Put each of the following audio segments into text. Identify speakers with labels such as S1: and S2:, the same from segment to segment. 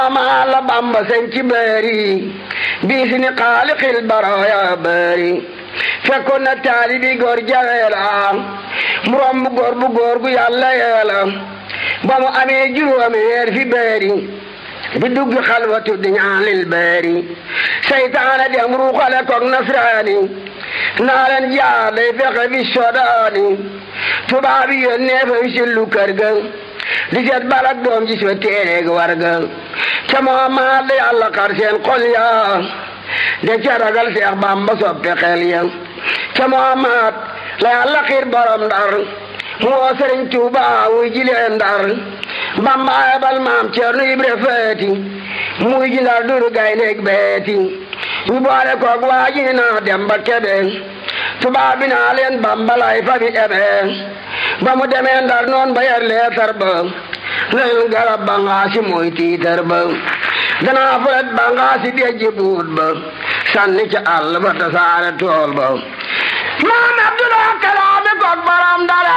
S1: ma la bamba sañ ci bëri bii si ni xaalixil baraya bëri fekkoon na taalibi góor jaweela mu romb góor bu góor gu yàlla yeela ba mu amee juróomi weer fi bëri bi dugg xalwatu di ñaanil bëri seytaane dem ruuxale koog nasraani naa leen jaar day fexe bi sodaani tubaab yi yónnee fa wisillu kër ga di seet balak doom ji sa téereeg warga ca Muhammad la yàlla xar seen xol ya de ca ragal Seex Bamba soppe xel ya ca Muhammad la yàlla xiir borom ndar mu woo Sëriñ Tuuba wuy jilee ndar Bamba ayabal maam Ceerno Ibra Faati muy ji ndar duru gayndeeg beeti ñu boole koog waa ji naa dem ba kebe tubaab bi naa leen Bamba lay fa bi ebe ba mu demee ndar noon ba yar leetar ba leen garab ba ngaasi mooy tiitar ba danaa fulet ba ngaasi dejji buut ba sànni ca àll ba tasaare tool ba maam Abdullah kalaami koog baram dara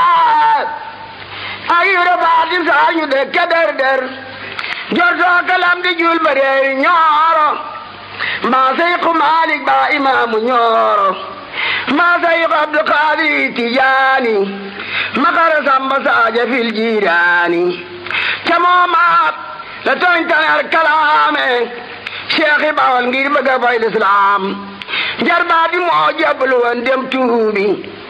S1: ay yure faati saa ñu dëkke der der jortoo kalam di jul ba reeri ñooro mbaa seyku Maalik ba imaamu ñooro mbaa seyku Abdul Qaadir Tijaani makara samba saaja fil jiiraani ca moomaat la tooñ taneer kalaame Cheikh Bawal ngir bëgg a fay lislaam jarbaat bi moo jablu woon dem tuubi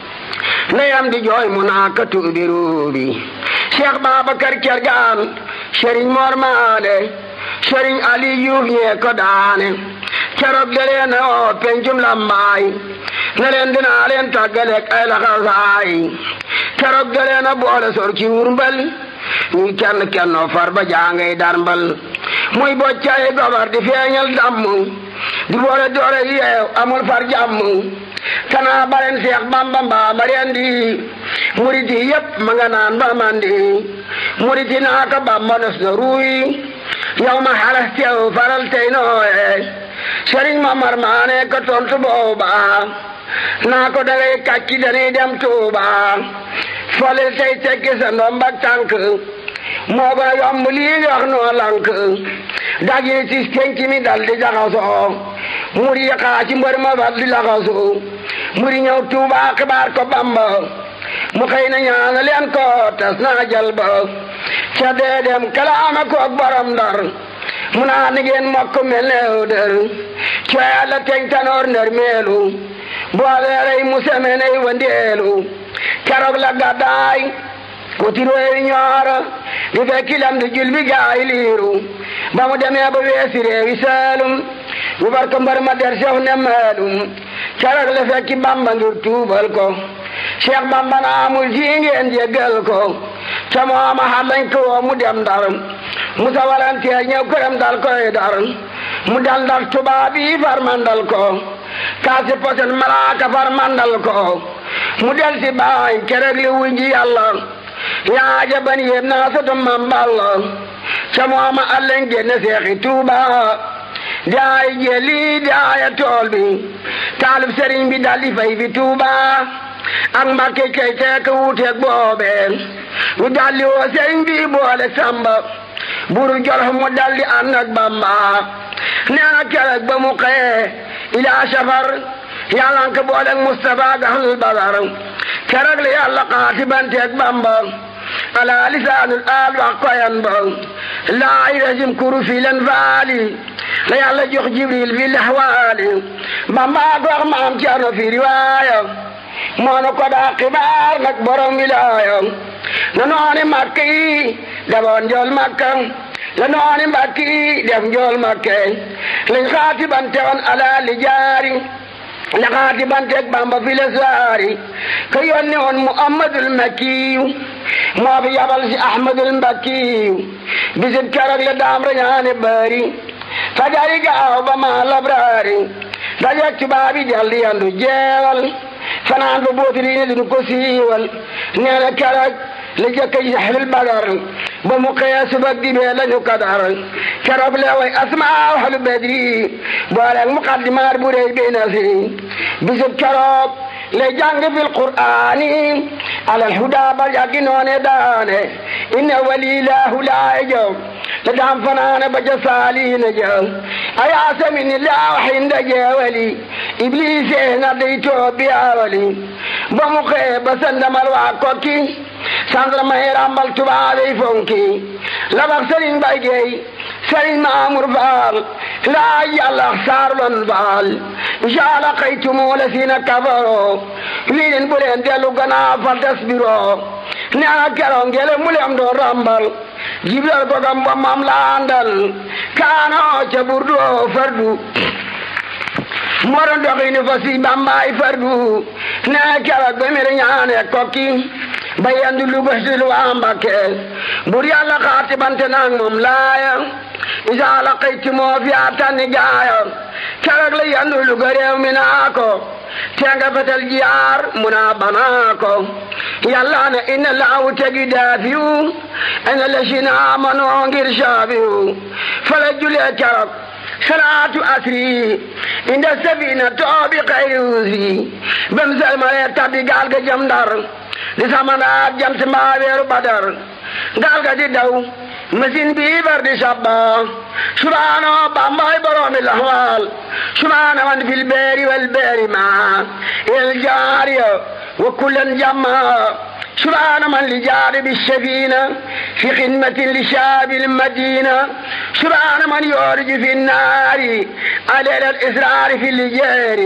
S1: ndeyam di jooy mu naa ka tuubi ruubi Cheikh Babacar Kergaan Sëriñ Mor Maale Sëriñ Ali Yuuf ñee ko daane keroog da leen oo pencum lambaay ne leen dinaa leen tàggaleeg ay laxasaay keroog da leen a boole sor ci wurmbal ñuy kenn kennoo far ba jaangay darmbal muy boccaay gobar di feeñal damm di boole doore yeew amul far jàmm kanaa baren seex bamba mbaa mariendi murit yi yépp ma nga naan ba mandi murit yi naa ko bamba nos na ruuy yow ma xalas teew faral tey nooye sëriñ ma mar maane ko tontu booba naa ko dangay kàcci dañuy dem tuuba folil tey tekki sa ndombak tànk moo gën a yomb lii nga wax noo lank dag yi tis penc mi dal di jaxasoo muri yi xaa ci mbër ma fat di laxasoo muri ñëw tuuba xibaar ko bamba mu xëy na ñaana leen ko tas naa jal ba ca dee dem kalaama koog borom ndar mu naa ni ngeen mokk mel neew dër ca yàlla teñ tanoor nder meelu booleerey mu semeney wandeelu keroog la gàddaay kuti réewi ñooro di fekki lam di jul bi gaay liiru ba mu demee ba weesi réewi saalum ñu bar ko mbar ma der sew ne maalum keroog la fekki bamba ngir tuubal ko cheikh bamba na amul ji ngeen jéggal ko ca mooma xalañ ko woo mu dem ndar musa walanteer ñëw këram dal koy dar mu dal ndar tubaab yi far mandal ko kaasi posen malaaka far mandal ko mu del si baay keroog li wujji yàlla yaa jaban yéem naa soto mam balla ca mooma allen génne seexi tuuba daay jeli daaya tool bi taalib sëriñ bi daldi fay fi tuuba ak mbakke kay teek wuuteeg boobe ñu daldi woo sëriñ bi boole samba buru jolof mu daldi ànd ak bamba nee na keroog ba mu xëyee ilaa safar yàlla nga ko booleeg Mustafa gaxlul badar keroog la yàlla xaatibanteeg bamba ala lisaanul aal wax koyan ba laa irajim kuru fi len faali la yàlla jox jibril fi laxwaali bamba ko wax maam Cerno fi riwaaya moonu ko daa xibaar nag borom wilaaya na nooni makka yi daboon njool makka la nooni mbakki yi def njool makke lañ xaatibante woon ala li jaari la xaatibanteeg bamba fi le saari ka yónni woon muhammadul makkiyu moo fi yabal si ahmadul mbakkiyu bisit keroog le daam rañaane bari fajari gaaw ba ma labraari dajeeg tubaabi jaldi yandu jeewal fanaan ba bootili ne duñu ko siiwal nee na keroog la jëkk yi saxlul badar ba mu xëyee subag dibee lañu kadar keroog le way asmaa ahlu badri booleeg muqaddimaat bu rëy bi nasi bisub keroog le jàng fil qur'aani alal huda ba yàggi noone daane inna walilaahu laa jow la daam fanaane ba ja saaliina ja ayaasa min laaw xinda jeewali ibliise na dey too biyaawali ba mu xëye ba sandamal waa kokki sandarma yi rambal tubaabey fonki labax sëriñ bay geey sëriñ maamur faal laa yàlla saarlon faal jaala xaytumu la siina kafaro wii leen bu leen dellu gannaaw fal tasbiroo nee na keroog ngele mu leen doon rambal jibril ko gam ba mam laandal kaano ca burdu fardu moo doon doxini fa si bambaay fardu nee keroog ba mere ñaane kokki ba yendu lu bësil waa Mbakke bur yàlla xaati bante naag moom laaya isa laqayti moo fi atani gaaya keroog la yendu lu ga réew mi naa ko tenga fetel jiyaar mu naa banaa ko yàlla ne inna laawu tegi daafiyu ina la si naa manoo ngir saafiyu fala julee keroog salaatu asri inda sabina toobi xayri usri bem selmalee tabbi gaal ga jëm Ndar di samanaat jant mbaa weeru badar gaal ga di daw machine bi bar di sabba subhaano bambay boroomi lahwal subhaana man fil beeri wal beeri ma el jaariya wa kullan jamma سبحان من لجار بالسفينة في خدمة لشاب المدينة سبحان من يورج في النار على الإسرار في اللجار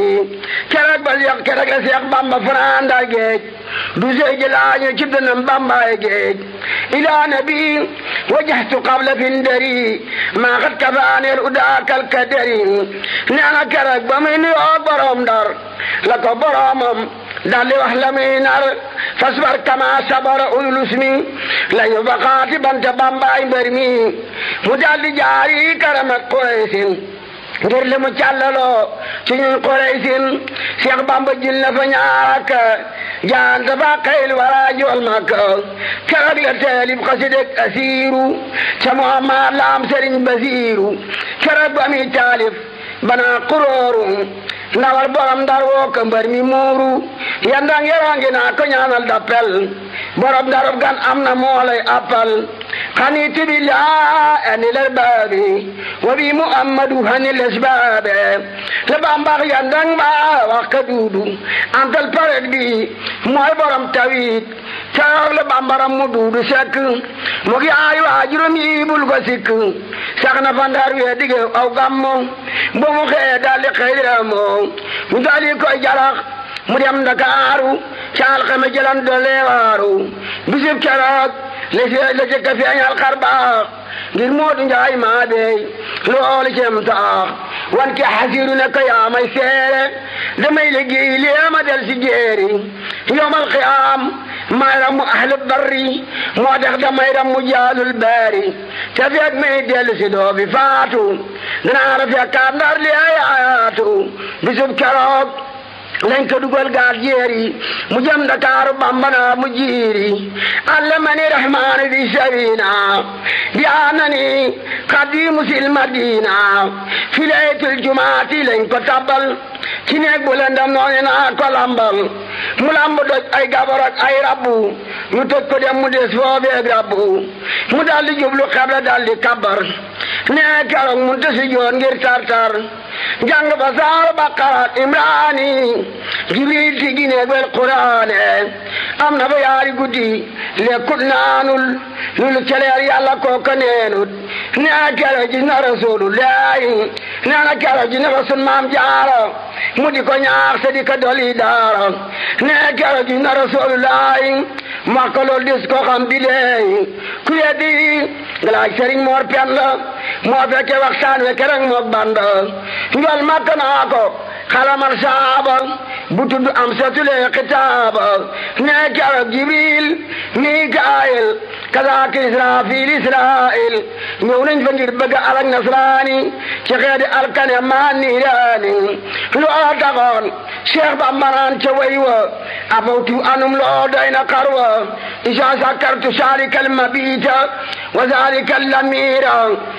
S1: كرك بليق كرك لسيق بامبا فران دا جيج دوزي جلاني جبنا بامبا جيج إلى نبي وجهت قبل فندري ما قد كفاني الأداك الكدري نانا كرك بمين يوبرهم دار لك برامم daldi wax la muy nar fasbar kama sabara ulus mi lañu baqaati banta bambaay mbër mi mu daldi jaari karama Quraysin ngir li mu càllaloo ci ñun Quraysin Cheikh Bamba jil na fa ñaarak jaan dafa xayl wara jool Makka keroog la teelib xasideg asiiru ca Muhammad laam Sëriñ Basiiru keroog ba mi taalif bana kurooru ndawal borom ndar woo ko mbër mi muuru yandang yerangi naa ko ñaanal dappel borom ndarub gan am na moolay appal xanitu billah ani lel baabi wa bi muhammadu hani les baabe le bambax yandang ba wax ka duudu antal paret bi mooy borom tawit caroog le bambaram mu duudu sekk mu gi ay waajurum yi bul ko sikk sax na fa ndar wee dige aw gammo bo mu xëye daldi xëyramo mu daldi koy jalax mu dem Ndakaaru ca alxame jëlan doole waaru bisib keroog la la jëkk a feeñal xar baax ngir Moodu Njaay maa beey loolu cem taax wan ke xasiru ne ko yaa may seere damay liggéey lee ma del si jéeri yowmal qiyaam may ramu ahlu barri moo tax damay ramu jaalul baari te fekk may dellu si doo fi faatu danaa la fekkaat ndar li ay ayaatu bisub keroog lañ ko dugal gaal jeeri mu jëm Dakaaru bambana mu jiiri allamani rahmaanu bi sabina bi anani xadimu sil madina fi laytul jumaati lañ ko tabbal ci neeg bu lëndam noonu naa ko lambal mu lamb doj ay gabar ak ay rabbu ñu tëj ko dem mu des foobeeg rabbu mu daldi jublu xebla daldi kabbar nee keroog mu tësi joon ngir tartar jàng ba saar baqara imraani jibril ti gineeg wel quraane am na ba yaari guddi lekkut naanul lulu celeer yàlla kooka neenut nee kero gis na rasulullahi nee na kero gis na rasul maam jaara mu di ko ñaax te di ko doli daara nee kero gis na rasulullahi makka lool dis ko xam bi leey ku yeddi ngalaaj sëriñ moor pen la moo fekke waxtaan we kereng mook banda njol makka naa ko xalamal saaba bu tudd am setulee xitaaba nee keroog jibril mikaayil kazaaka israfil israil ñëw nañ fa ngir bëgg alak nasraani ci xeedi alkane maa niiraani loo taxoon cheikh ba maraan ca way wa afawtu anum loo doy na xarwa isa sakartu saalika almabita wa zalika allamira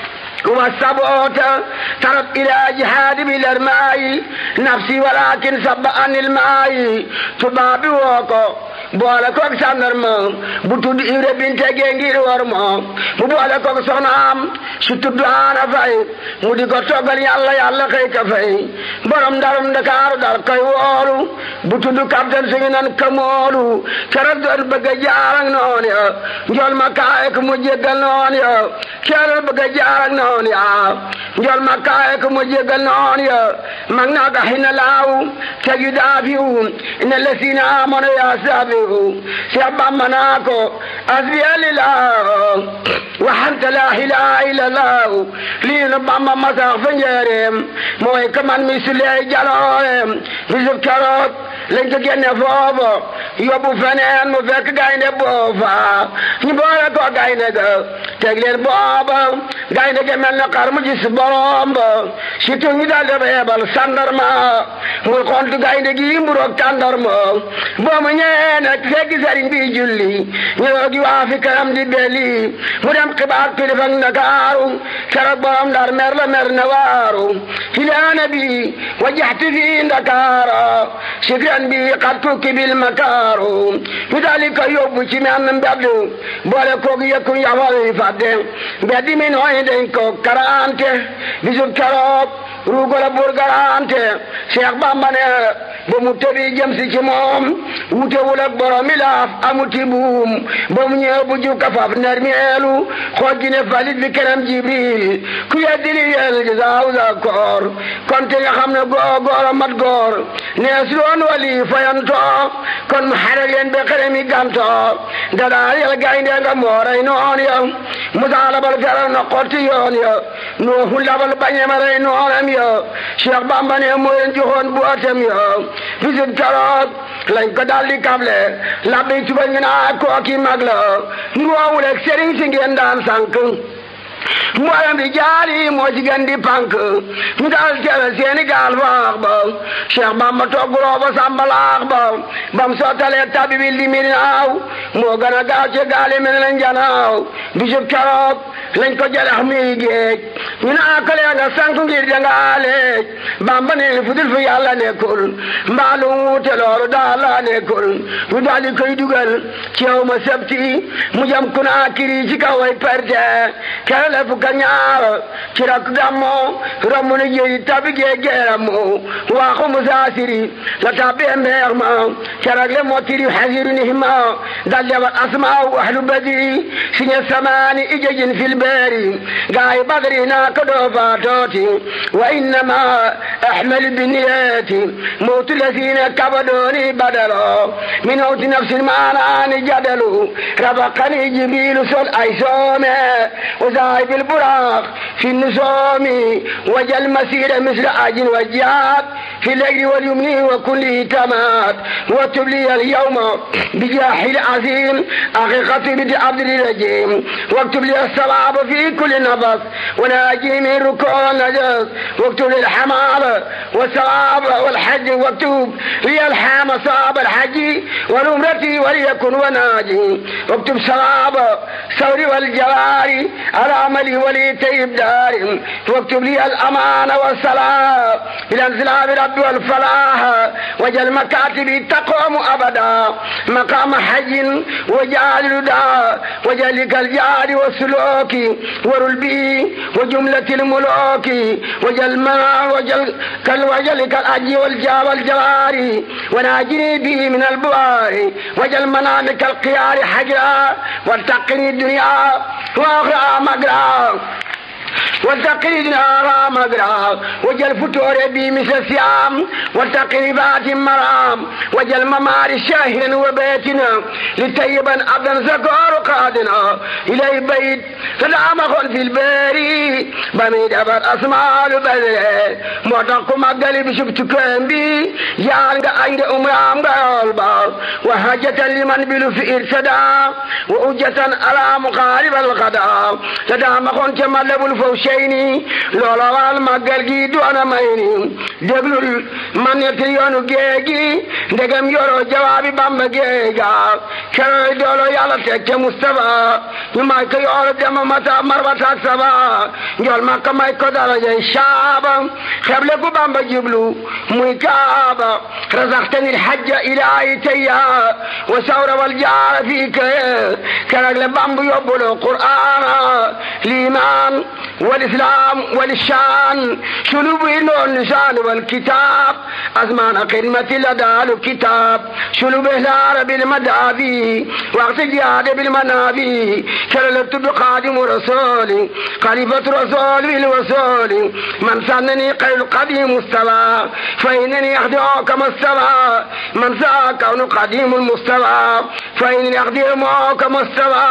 S1: والسبوت ترب إلى جهاد بالأرماء نفسي ولكن سب عن الماء تبابي وكو boole koog sàndarma bu tudd Ibra binte gee ngir war ma mu boole koog soxnaam su tudd Aana Fay mu di ko toggal yàlla yàlla xëy ka fay borom ndarum Ndakaaru dar koy woolu bu tudd capitaine suñu nan kamoolu keroog doon bëgg a jaar ak noon ya njool ma kaay ko mu jéggal noon ya keroog bëgg a jaar ak noon ya njool ma kaay ko mu jéggal noon ya mag naa ga xina laaw tegi daafiw ina lesina amano ya saabiw Seex Bamba naa ko asbiya lillah wa anta la ilaha illallah lii nu Bamba masax fa njëreem mooy ka man mi suley jaloorem bisub keroog lañ ko génne foofu yóbbu feneen mu fekk gaynde boofa ñu boole ko gaynde ga teg leen booba gaynde ga mel na xar mu gis borom ba surtout ñu daal di yebal sandarma muy xontu gaynde gi mburoog tàndarma boo mu ñëwee nag fekk sëriñ bi julli ñëw gi waa fi kanam di belli mu dem xibaar kilifa Ndakaaru keroog borom ndar mer la mer na waaru filaana bi wajaxti fi Ndakaara sikran bi xat tukki bil makaaru ñu daal di ko yóbbu ci menn mbedd boole koog yëkku yafal yi fàdde mbedd mi nooy dañ ko karante bisub keroog ruugola bur garante Cheikh Bamba ne ba mu tëbi jëm si ci moom wutewul ak borom mi laaf amuti buum ba mu ñëw bu jukka faf nermeelu xooj ne falit bi kenam jibril ku yeddi li yel gi saaw sa koor kon te nga xam ne góor góor a mat góor nees doon wali fayanto kon mu xare leen be xere mi ganto dadaa yel gaynde nga mooray noon ya musa labal feral na xotti yoon ya nuuhu labal bañema rey noonam ya Cheikh Bamba ne moo leen joxoon bu atem ya bisit keroog lañ ko daldi kable labbi tuba ñu naa kooki mag la nduwoowul ak sëriñ si ngeen daan sànk mboolem bi jaari moo ci gën di pànk ñu daal tere seeni gaal faax ba Cheikh Bamba togguloo ba sàmbalaax ba bam sottalee tabi bi li mi naaw moo gën a gaaw ci gaali mel na njanaaw bisub keroog lañ ko jalex muy géej ñu naa ko lee nga sank ngir dangaa leej Bamba ne fu dul fi yàlla nekkul mbaalu wuute loolu daal la nekkul ñu daal di koy dugal ci yow ma sebti mu jam ku naa kiri ci kaw ay perte kele fukk ak ñaar ci rak gammo romb na jéeri tabi gee geeramu waaxu musaasiri la tabbee mbeex ma carag le mottiri hasiru nihima dal dewat asmaaw ahlu badri siñe samaani ijejin fil beeri gaay badri naa ko doo faatooti wa innama ahmal biniyati mawtu lasina kabadooni badalo min mawti nafsin maanaani jadalu rabaqani jibrilu sol ay soome وذاهب البراق في النسوم وجل مسير مثل عاج وجاد في الليل واليمن وكل تمات واكتب لي اليوم بجاح العظيم أخي خطيب عبد الرجيم واكتب لي الصواب في كل نفس وناجي من ركوع النجس واكتب لي الحمام والصواب والحج واكتب لي الحام صواب الحج والأمرة وليكن وناجي واكتب صواب ثوري والجواري على عملي ولي طيب دار واكتب لي الأمان والصلاة إلى انزلاب رب والفلاح وجل مكاتبي تقوم أبدا مقام حج وجعل الدعاء وجلك الجار والسلوك ورلبي وجملة الملوك وجل ما وجل كل وجلك الأجي والجا والجوار وناجني به من البوار وجل منامك القيار حجرا والتقني الدنيا وأخرى مقرا والتقريد نارا مقرا وجل فتور بي مثل السيام والتقريبات مرام وجل ممار شاهر وبيتنا لتيبا عبدا زكار قادنا إلي بيت سلام في الباري بميد أبر أسماء البدر موتاكو مقالي بشبت بي يان عند أمرام قلبا وحاجة لمن بلو في إرسدا وأجة على مقارب الغدا تدام خون كما faw sey ni loola waal màggal gi doona may ni déglul man ñetti yoonu géej gi ndegam yoroo jawaabi bamba géej ga keroy doolo yàlla teg ca Mustafa ñu may ko yoolu dema mata marwataak saba njol makka may ko darajay saaba xeble ku bamba jiblu muy kaaba razaqtani lhajja ilaahi tayya wa sawra wal jaara fii kaya keroog le bamba yóbbuloo qur'aana liimaan wal islaam wal shaan sulubu indoon lisaan wal kitaab azmaana xidmati la daalu kitaab sulubu ihlaara bil madaabi waxti jihaade bil manaabi keroog le tudd xaadimu rasuuli xalifatu rasuuli bil wasuuli man sannani xayru qadimu mustafa fa innani axdimu kama stafa man saa kawnu qadimu mustafa fa innani axdimu kama stafa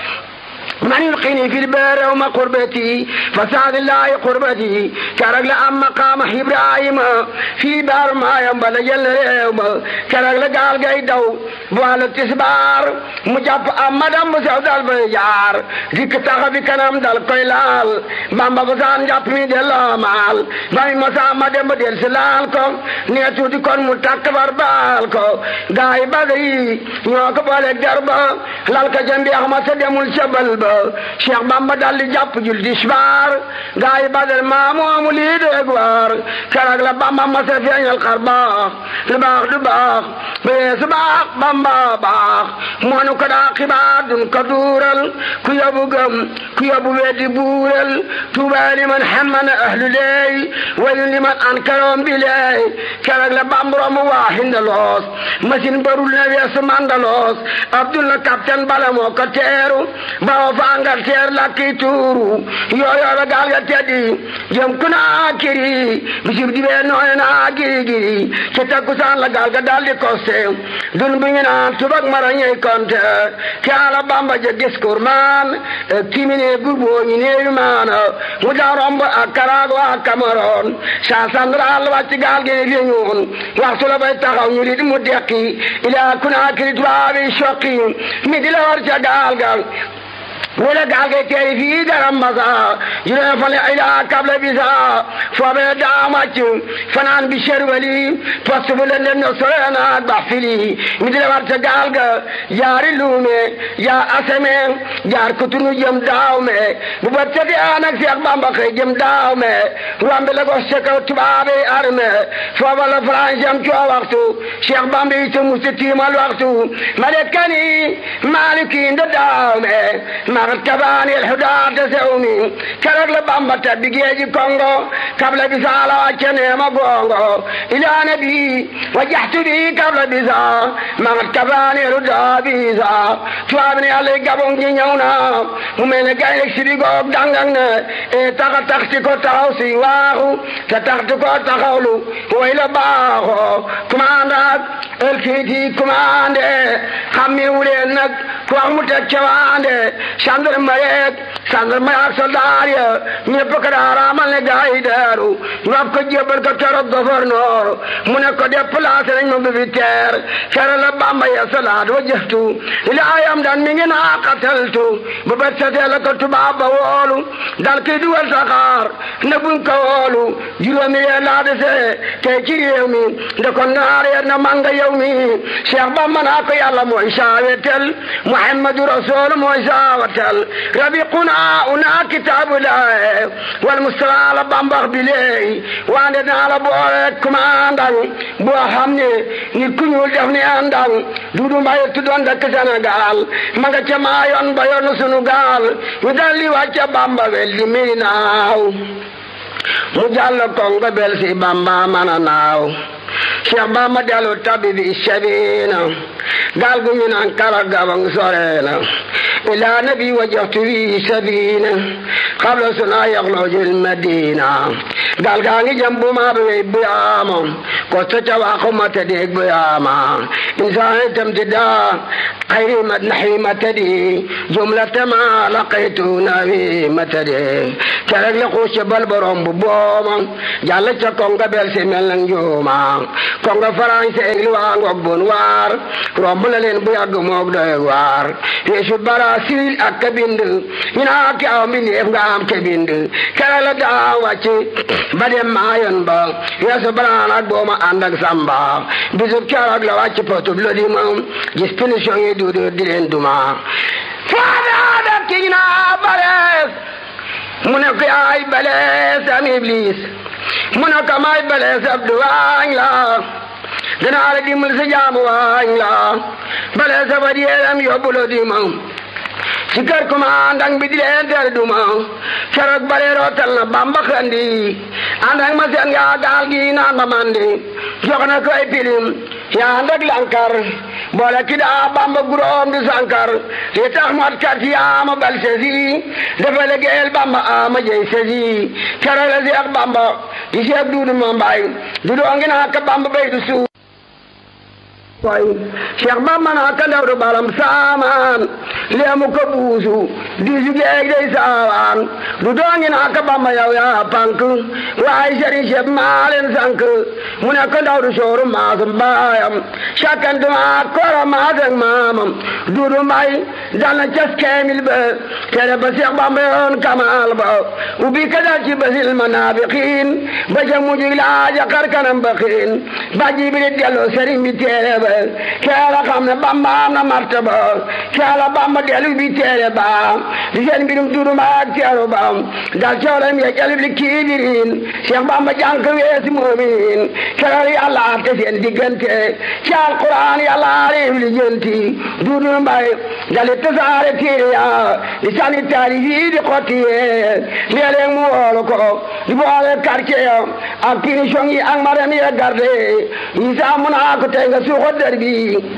S1: من يلقيني في البار وما قربتي فسعد الله قربتي كرق لأم مقام إبراهيم في بار ما ينبل جل اليوم كرق لقال قيدو بوال التسبار مجاب أمدام مسعود البيجار ذيك تغبي كنام دل قيلال بامبا بسان جاب مي دل مال بامي مسا مدام بدل سلال كو نيتو دي كون متكبر بال كو غاي بدري ñoo ko boole garba lal ka jambi axma sa demul ca bal ba Cheikh Bamba dal di jàpp jul disbaar gaa yi badal maa moomu lii deeg waar keroog la Bamba ma sa feeñal xar baax lu baax du baax bee su baax Bamba baax moonu ko daa xibaar dun ko duural ku yobu gëm ku yobu weddi buural tuubaa li man xammana ahlu leey waylun li man ankaroom bi leey keroog la Bamba romb waa hindaloos machine barul na weesu mandaloos Abdullah capitaine bala moo ko teeru bawo fa Angleterre la kii tuuru yooyo la gaal ga teddi jëm ku naa kiri bisib di bee nooy naa giri giri ci takkusaan la gaal ga daal di koste dun bu ñu naan tubak mara ñey konte ke ala Bamba je discours man timine gurbo ñu neewi maana mu daa romb ak Karaago ak Cameroon sa central wàcc gaal gi fi ñuun waxtu la bay taxaw ñu di mu dekki ila ku naa kiri tubaabi soqi mi di la war ca gaal ga wala gaal gay teeri fii garam masa juróom fale ila kable bisa foobe daamacc fanaan bi sherwali poste bu leen no sorenaat ba fili mi di la war ca gaal ga jaari luume jaar aseme jaar kutunu jëm daaw me bu ba tete anak Seex Bamba xëy jëm daaw me wambe la ko sekaw tubaabe arme fooba la France am coo waxtu Seex Bamba yi te musta tiimal waxtu ma de kani maliki nda daaw me magat kabani alhudaata sewmi keroog la Bamba tabbi geeji Kongo kabla bisaala wàcce neema gongo ila nabi wajjahtu bi kabla bisa magat kabani alhudaa bisa tubaab ne Yàlla gabon gi ñëw na mu mel ne gaynde sibi goog dangang ne e taxa taxti ko taxaw si waaxu te taxti ko taxawlu way la baaxo commandant el kiiti commandé xammi wuleen nag ku wax mu teg cawaande gendarmerie yeeg gendarmerie ak soldat ya ñëpp ko daa raamal ne gaa yi daaru ñu ab ko jébbal ko keroog gouverneur mu ne ko déplacé nañ ma bi teer kere la Bamba ya salaat wa jëftu ila ayam daan mi ngi naa qataltu bu bet setee la ko tubaab ba woolu dal kii dugal saxaar ne buñ ko woolu juróomi yee laa desee tey ci réew mi nde ko naar yee na manga yow mi Cheikh Bamba naa ko yàlla mooy saawetel Muhammadu Rasul mooy saawatel rabiquna una kitaabu laahe wal mustafa la bambax bi leey wande naa la boole commandant boo xam ne nit ku ñuul def ne àndang dudu mbaye tuddoon dëkk Sénégal ma nga ca maa yoon ba yoonu sunu gaal ñu dal li wàcca Bamba wel di mi naaw mu jàll kongo bel si Bamba mana naaw Cheikh Bamba dellu tabi bi sabina gaal gu ñu naan kara gabang soreena ila nabi wajjahtu bi sabina qabla suna yaxlojil madina gaal gaa ngi jëm bu maa bi bu yaama ko ta ca waaxu ma ta deeg bu yaama insaan tam ti daa xayri ma naxwi ma ta di jumlata ma laqaytu nawi ma ta di kerek la xuus ca bal borom bu booma jàll ca konga bel si mel nang juuma kongo français li waa ngoog bon waar romb la leen bu yàgg moog doy waar weesu Barasil ak ka bind ñu naa ki aw mbindeef nga am ke bind kere la daa wàcc ba dem maayoon ba weesu baraan ak booma ànd ak samba bisub keroog la wàcc potub lo di ma gis punition yi duudu di leen duma faadaada ki ñu naa balees mu ne ko yaay balees am iblis mu ne ko may balees ab du waañ la danaa la dimbal sa jaamu waañ la balees a fa diyeeram yóbbu lo di ma si kër commandant bi di leen ter duma keroog bare rootal na bamba xandi ànd ak ma seen yaa gaal gi naan ba mandi jox na ko ay pilim yaa ànd ak lankar boole ki daa bamba guróom di sankar li tax mot kat yaa ma bal sesi dafa liggéeyal bamba ama jey sesi keroog la seex bamba di seex duudu ma mbay du doo ngi naa ka bamba bay du suuf way Cheikh Bamba naa ka ndaw du balam saamaan leemu ko buusu diisu geeg day saawaan du doongi naa ka Bamba yow yaa pank waaye sëriñ Cheikh maa leen sank mu ne ko ndaw du sooru maasum baayam sakkantu maa koro maasam maamam duudu mbay dal na cas keemil ba tere ba Cheikh Bamba yoon kamaal ba ubbi ka dal ci basil manaafiqiin ba ca mujj laaja xar kanam ba xiin ba jibiri delloo sëriñ bi teere ba keela xam ne bamba am na martaba keela bamba delu bi teere ba di seen mbirum duruma ak teeru ba dal coolam ya jalib li kiibirin cheikh bamba jànk weesi moomin keela yàlla atte seen diggante ci alquran yàlla areef li jënti duudu mbay dali tasaare téere ya di sani taarif yi di xotti yee léeg-léeg mu woolu ko di boole quartier ya ak punition yi ak maram ya garde yi saa mun a ko tey nga suuxo der bi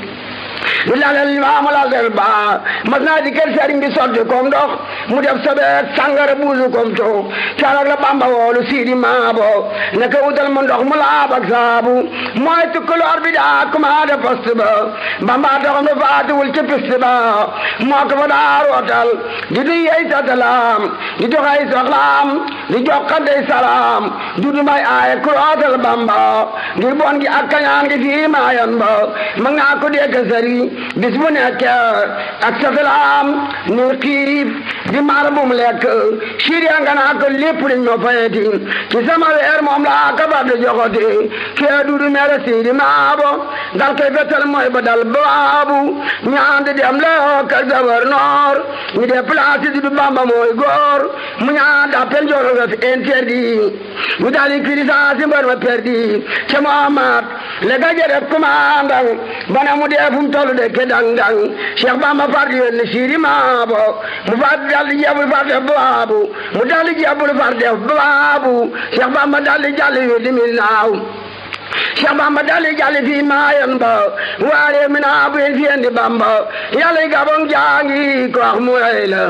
S1: du lalal limaamu lalal ba mas naa di kër sëriñ bi sotti kom ndox mu def sobeek sangara buusu kom to carak la bamba woolu siidi maabo ne ko wutal mu ndox mu laab ak saabu mooy tukkaloor bi daa commandé poste ba bamba doxam ne faatuwul ci piste ba moo ko fa daa rootal di du yey satalaam di doxay soxlaam di jokkandey salaam du du may aaye ku rootal bamba ngir bon gi ak kañaan gi fii maayan ba ma ngaa ko dégg sëriñ bis bu nekk ak satalaam ni xiif di maar bu mu lekk siriya nga naa ko lépp liñ ma fayeti ci sama weer moom laa ka bar di joxoti kee dudu mere siidi maabo dal koy fetal mooy ba dal baabu ñaan di dem loo ka gouverneur ñu déplacé dudu bamba mooy góor mu ñaan d'appel jolo nga fi interdit ñu dali kirisasi mbar ma perdi ca Muhammad le ga jëref commandant bana mu dee fu mu tollu de ke dang dang Cheikh Bamba far di yónni siidi maabo mu far dal di jabul far def baabu mu dal di jabul far def baabu Cheikh Bamba dal di jàll yu di mil naaw Cheikh Bamba dali jàlli fii maayan ba waare mi naa bu fi indi Bamba yàlla gabon jaangi ko wax mu rey la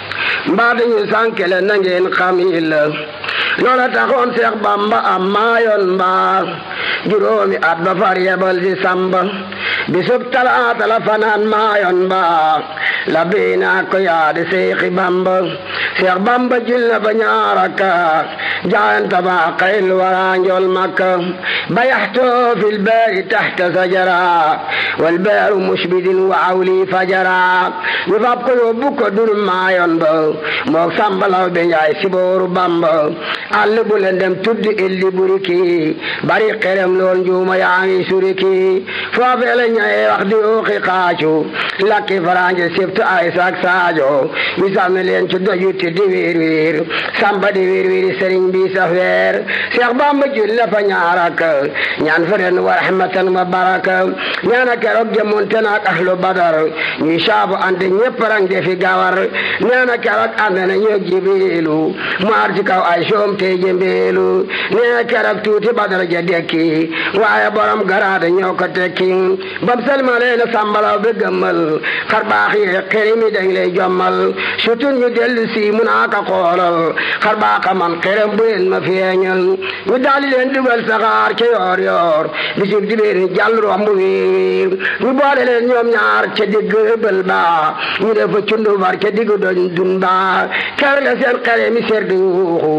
S1: mbaa dañu sànkele na ngeen xam yi la loola taxoon Seex Bamba am maayoon mbaa juróomi at ba far yebal si samba bisub talaata la fanaan maayoon mbaa la biina ko yaadi Seexi Bamba Seex Bamba jil na ba ñaaraka jaayanta ba xayl wara njool makka bayaxtoo fil baari taxta sajara wal baaru musbidin wa awli fajara ñu fab ko yóbbu ko dur maayoon ba mook sambalaw be njaay sibooru Bamba àll bu leen dem tuddi illi buriki bari xerem lool njuuma yaa ngi suriki foofee la ñaye wax di ooxi xaacu lakki faraanje sibtu ay sak saajo mi sànni leen ci dojuti di wiir wiir samba di wiir wiir sëriñ bi safeer Seex Bamba jul la fa ñaarak ñaan fa ren wa rahmatan wa baraka ñaana keroog jëmonte naak ahlu badar ñuy saabu ante ñépp rang defi gawar ñaana keroog ànd na ñoog jibilu mu ar ci kaw ay soom te jëmbeelu nee keroog tuuti badar ja dekki waaye borom garaade ñoo ko tekki bam salmalee na sambalaw bi gëmmal xar baax yi xerimi dañ lay jommal surtout ñu dellu si mu naa ka xoolal xar baaxa man xerem bu leen ma feeñal ñu daali leen dugal saxaar ca yoor yoor bisub dibéer jàll romb wiir wiir ñu boole leen ñoom ñaar ca digg bël ba ñu def fa cundu bar ca digg doñ dun ba ker la seen xere mi ser di yuuxu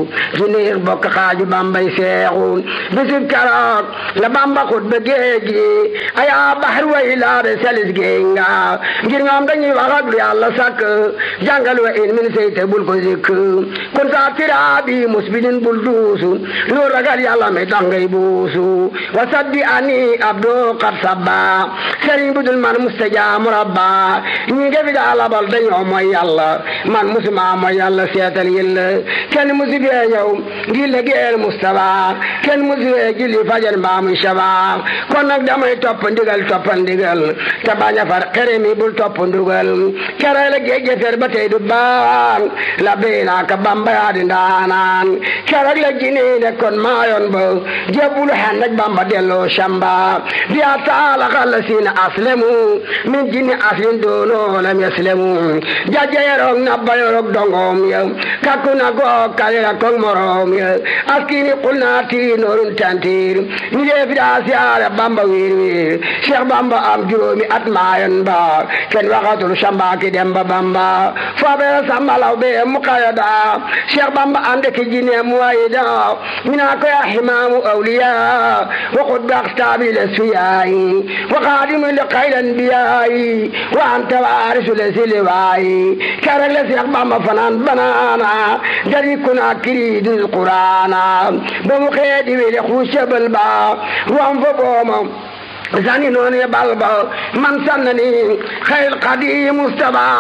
S1: neex bokk xaaju bambay seexu bisub keroog la bamba xut ba géej gi ayaa baxar way laabe salis géej nga ngir ñoom dañuy wax ak lu yàlla sàkk jàngal wa in min seyte bul ko zikk kun saa tiraabi musbidin bul duusu lu ragal yàlla mi tax ngay buusu wa sabbi ani abdo qad sabba sëriñ budul man mustajaamu rabba ñi nga fi daa labal dañoo mooy yàlla man musuma mooy yàlla seetal yilla kenn musu fee ñëw ngi liggéeyal Mustafa kenn musu fee julli fajar mbaa muy saba kon nag damay topp ndigal topp ndigal te bañ a far xere mi bul topp ndugal kere la géej fer ba tey du baan la béy naa ka bamba yaa di ndaanaan kere la jini ne kon maayoon ba jebulu xen ak bamba delloo shamba bi a taala xalla siina aslemu min jini aslin doono lam yaslemu jajja yerok nabba yerok dongom ya kakku na goog kalira kong morom ya askini qulna ti norun tantir ni dee fi daa siyaare bamba wiir wiir cheikh bamba am juróomi at maayoon ba ken waxatul shamba ki dem ba bamba foobe sambalaw be muqayada cheikh bamba ande ki jine muwayida mina ko ya himamu awliya wa qud aqtabi lesfiyayi wa qadimu li khayr anbiyayi wa anta warisu lesiliwayi kerek le cheikh bamba fanan banana dari kuna kiri dil qur'ana ba mu xeedi wele xusabal ba ruam fo booma zani noon ye balba man sannani خير قديم مستبع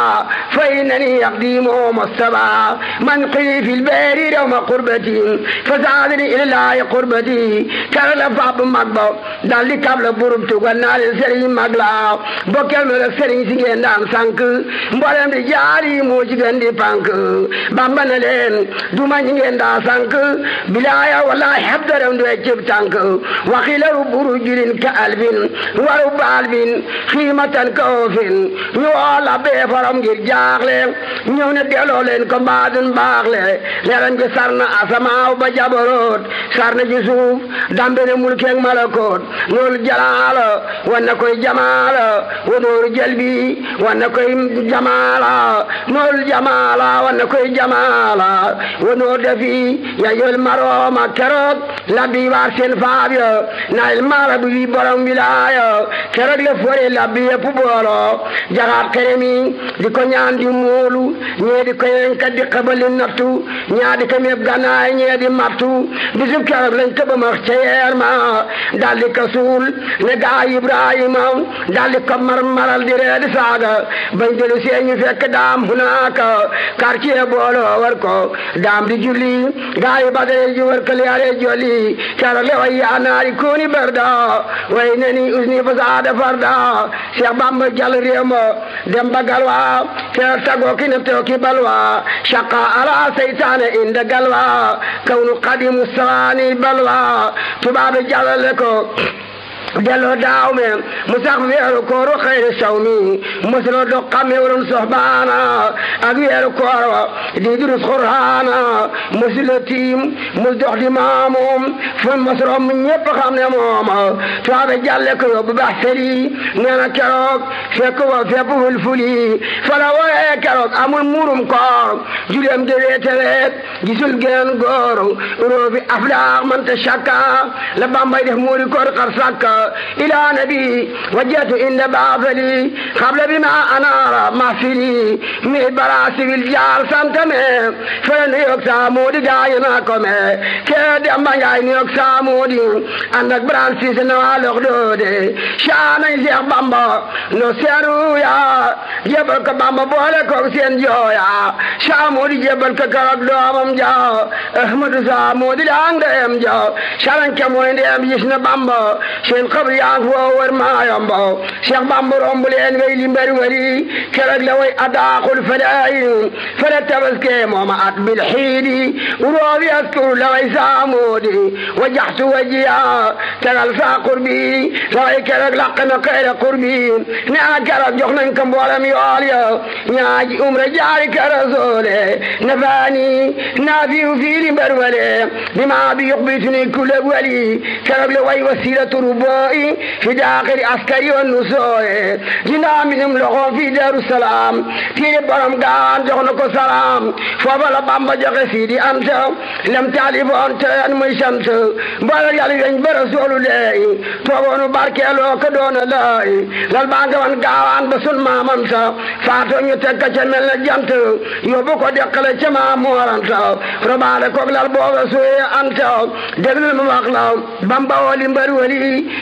S1: فإنني يقديم مستبع من قي في البير يوم قربتي فزادني إلى الله قربتي كان لفاب مقبا دالي قبل برب تغنى لسرين مقلا بوكل ملك سرين سيين دام سانك مبالم دي جاري موجي غندي بانك بامبنا لين دوما نيين دا سانك بلايا والله حبدرم دو اجيب تانك وخيل ربورو جلين كالبين ورب البين خيمة كوفين ñu woo la bee faram ngir jaaxle ñëw ne delloo leen ko mbaadun baaxle leeram gi sar na asamaaw ba jabaroot sar na ci suuf dambe ne mulkeeg malakoot loolu jalaala wan na koy jamaala wa nooru jalbi wan na koy jamaala noolu jamaala wan na koy jamaala wa noor dafi ya yol marooma keroog labbi waar seen faab ya naayil maara bi wi borom wilaaya keroog le fore labbi yëpp booloo jaxaat xeremi di ko ñaan di moolu ñee di ko yenkat di xabali nattu ñaa di ko meeb gannaay ñee di mattu bisub keroog lañ ko ba max ca yeer ma dal di ko suul ne gaa Ibrahima dal di ko mar maral di ree di saaga bañ delu see ñu fekk daam hunaaka quartier booloo war ko daam di julli gaa yi badare ji war ko liyaare jolli keroog le way yaa naari kuuni barda way neni usni fasaada farda Cheikh Bamba jàll réew ma dem ba galwa te tagoo ki ne teew ki balwa shaqa ala seytaane inda galwa kawnu qadimu saani balwa tubaabe jàllale ko delloo daaw me mu sax weeru kooru xayri saw mi mosuloo dox xamee waroon soxbaana ak weeru koor wa di durus xurhaana mosuloo tiim mus dox di maamoom fu mosuloo mu ñépp xam ne mooma tuwaabe jàlle ko yóbbu bax seri nee na keroog fekk wa fepp wul fuli fala wooyee keroog amul muurum koor juleem de weete weet gisul geen góor roofi aflaax mante shakka la bambay def muuri koor xar sakka إلى نبي وجهت إن بعثلي قبل بما أنار محفلي من براسي الجار سنتمي فلن يكسى مودي جاينا كمي كيد أما جايني يكسى مودي أنك برانسي سنوى لغدودي شانا يزيق بامبا نسيرو يا جبل كبامبا بولا كوكسين جويا شامودي جبل ككرب دوامم جا أحمد سامودي لانگم جا شارن كموين ديم جسنا بامبا seen xabri yaa ngi foo wër maa yombo Cheikh Bamba romb leen way li mbari wari keroog la way adaaxul fadaayin fara tabaske mooma at bil xiidi uroobi askuru la way saamoodi wajaxtu wajiya tegal saa qurbi la way keroog laq na xayra qurbi ne a keroog jox nañ ko mboolem yool ya ñaaji umra jaari ka rasoole nafaani naafiu fii li mbari wale bima bi yuxbituni kulle wali keroog la way wasilatu rubo looyi fi daaxiri askari wa nusooye jindaa minum loxo fi daru salaam tiiri borom gaawaan jox na ko salaam foofa la bamba joxe siidi anta lem taalifoon teyan muy sant mboolem yàlla weñ ba rasuulu leey toogoonu barkeeloo ko doona laay lal baa nga wan gaawaan ba sun maamam sa faatoo ñu teg ka ca mel na jant yóbbu ko deqale ca maa mooranta robaale koog lal booba suye anta déglul ma wax la bamba woli mbër wali